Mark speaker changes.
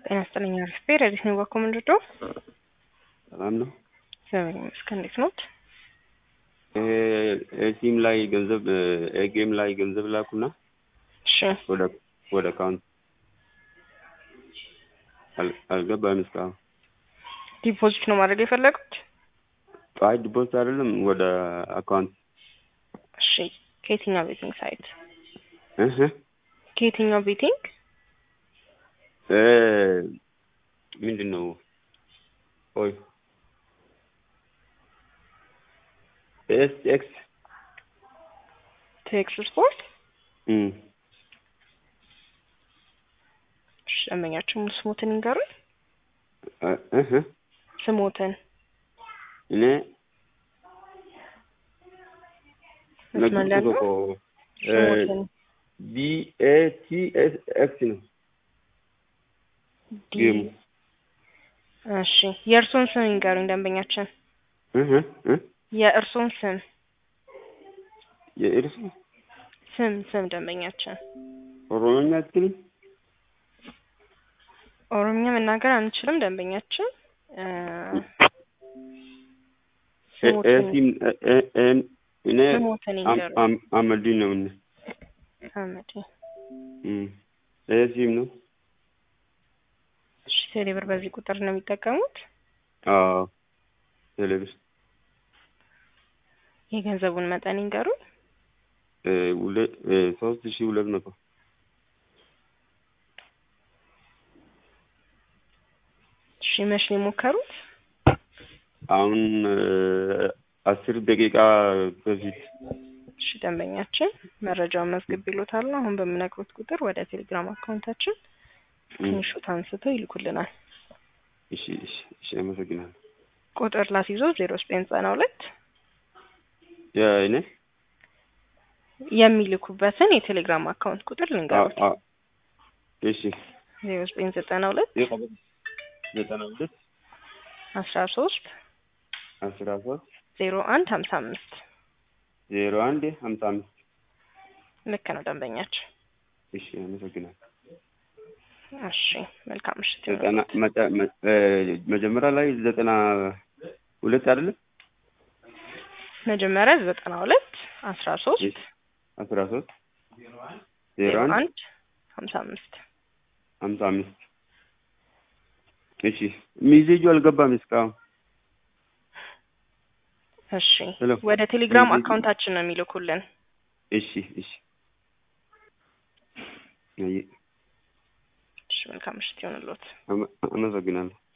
Speaker 1: ጤና ይስጥልኝ አሪፍ ቤት ረዲት ነው ባኮ ምንድዶ
Speaker 2: ሰላም ነው።
Speaker 1: እግዚአብሔር ይመስገን። እንዴት ኖት?
Speaker 2: ኤቲኤም ላይ ገንዘብ ኤጌም ላይ ገንዘብ ላኩና
Speaker 1: እሺ
Speaker 2: ወደ ወደ አካውንት አል- አልገባም እስካሁን።
Speaker 1: ዲፖዚት ነው ማድረግ የፈለጉት?
Speaker 2: አይ ዲፖዚት አይደለም ወደ አካውንት
Speaker 1: እሺ ከየትኛው ቤቲንግ ሳይት?
Speaker 2: እህ
Speaker 1: ከየትኛው ቤቲንግ?
Speaker 2: እ ምንድን ነው ኦይ ኤስ ኤክስ
Speaker 1: ቴክስ ስፖርት።
Speaker 2: እም
Speaker 1: እሺ ደንበኛችን ሙሉ ስሞትን ይንገሩኝ።
Speaker 2: እ- እህ
Speaker 1: ስሞትን
Speaker 2: እኔ
Speaker 1: መስመር ላይ ነው? ስሞትን
Speaker 2: ቢ ኤ ቲ ኤስ ኤክስ ነው
Speaker 1: ዲ
Speaker 2: ጌሙ።
Speaker 1: እሺ የእርሶን ስም ይንገሩኝ ደንበኛችን።
Speaker 2: እህ እህ
Speaker 1: የእርሶን ስም
Speaker 2: የእርሱ
Speaker 1: ስም ስም ደንበኛችን።
Speaker 2: ኦሮሞኛ አትችልም?
Speaker 1: ኦሮምኛ መናገር አንችልም ደንበኛችን። እ
Speaker 2: ኤ-
Speaker 1: ስሞትን
Speaker 2: ኤሲም እ- እ- እን- እኔ
Speaker 1: ስሞትን
Speaker 2: አም-
Speaker 1: ይንገሩኝ።
Speaker 2: አም- አመዲን ነው እኔ
Speaker 1: አመዴ
Speaker 2: እም ኤሲም ነው
Speaker 1: እሺ ቴሌብር በዚህ ቁጥር ነው የሚጠቀሙት?
Speaker 2: አዎ ቴሌቪዥን
Speaker 1: የገንዘቡን መጠን ይንገሩኝ።
Speaker 2: እ ሁለ- እ ሶስት ሺህ ሁለት መቶ
Speaker 1: እሺ መች ነው የሞከሩት?
Speaker 2: አሁን እ አስር ደቂቃ በፊት
Speaker 1: እሺ ደንበኛችን መረጃውን መዝግብ ይሎታል። አሁን በምነግሩት ቁጥር ወደ ቴሌግራም አካውንታችን
Speaker 2: እም
Speaker 1: ትንሹት አንስተው ይልኩልናል።
Speaker 2: እሺ እሺ እሺ አመሰግናለሁ።
Speaker 1: ቁጥር ላስይዞ ዜሮ ዘጠኝ ዘጠና ሁለት
Speaker 2: የእኔ
Speaker 1: የሚልኩበትን የቴሌግራም አካውንት ቁጥር ልንገሩት።
Speaker 2: አ- አ- እሺ
Speaker 1: ዜሮ ዘጠኝ ዘጠና ሁለት
Speaker 2: የቀበሌ ዘጠና ሁለት
Speaker 1: አስራ ሶስት
Speaker 2: አስራ ሶስት
Speaker 1: ዜሮ አንድ ሀምሳ አምስት
Speaker 2: ዜሮ አንድ ሀምሳ አምስት
Speaker 1: ልክ ነው ደንበኛችን።
Speaker 2: እሺ አመሰግናለሁ።
Speaker 1: እሺ መልካም ምሽት
Speaker 2: ዘጠና
Speaker 1: ይሁንልዎት።
Speaker 2: መጨ- መ- እ መጀመሪያ ላይ ዘጠና ሁለት አይደለም
Speaker 1: መጀመሪያ ዘጠና ሁለት አስራ ሶስት
Speaker 2: አስራ ሶስት ዜሮ
Speaker 1: ዜሮ
Speaker 2: አንድ
Speaker 1: አንድ ሀምሳ አምስት
Speaker 2: ሀምሳ አምስት እሺ ሚዜጁ አልገባም እስካሁን
Speaker 1: እሺ
Speaker 2: ሄሎ
Speaker 1: ወደ ቴሌግራም
Speaker 2: ሚዜጁ
Speaker 1: አካውንታችን ነው የሚልኩልን።
Speaker 2: እሺ እሺ አየ
Speaker 1: እሺ መልካም ምሽት ይሁንልዎት።
Speaker 2: አመ- አመሰግናለሁ